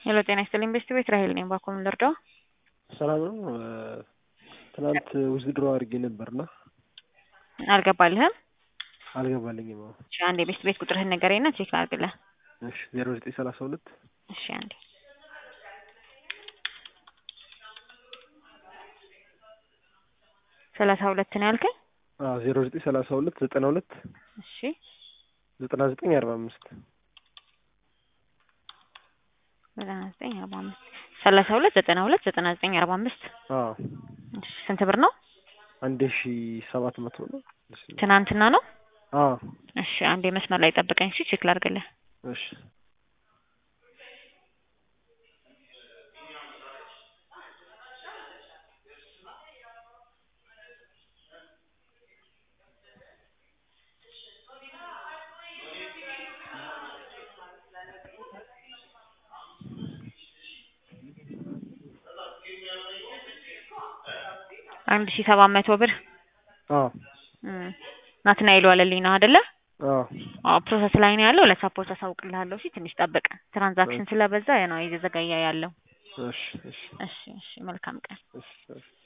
ሄሎ ጤና ይስጥልኝ ቤስት ቤት ራሄል ነኝ። ባኮ ምን ልርዳው? ሰላም ነው። ትናንት ውዝድሮ አድርጌ ነበርና አልገባልህም? አልገባልኝም። አዎ እሺ አንዴ ቤስት ቤት ቁጥርህን ንገረኝና ቼክ ላድርግልህ። እሺ ዜሮ ዘጠኝ ሰላሳ ሁለት እሺ አንዴ ሰላሳ ሁለት ነው ያልከኝ? አዎ ዜሮ ዘጠኝ ሰላሳ ሁለት ዘጠና ሁለት እሺ ዘጠና ዘጠኝ አርባ አምስት ዘጠና ዘጠኝ አርባ አምስት ሰላሳ ሁለት ዘጠና ሁለት ዘጠና ዘጠኝ አርባ አምስት አዎ እሺ ስንት ብር ነው? አንድ ሺ ሰባት መቶ ነው። ትናንትና ነው? አዎ እሺ አንዴ መስመር ላይ ጠብቀኝ። እሺ ቼክ ላድርግልህ። እሺ አንድ ሺ ሰባት መቶ ብር አዎ ናትናኤል ዋለልኝ ነው አይደለ? አዎ አዎ ፕሮሰስ ላይ ነው ያለው። ለሳፖርት አሳውቅልሃለሁ። እሺ ትንሽ ጠብቅ። ትራንዛክሽን ስለበዛ ነው እየዘገየ ያለው። እሺ እሺ እሺ እሺ መልካም ቀን። እሺ እሺ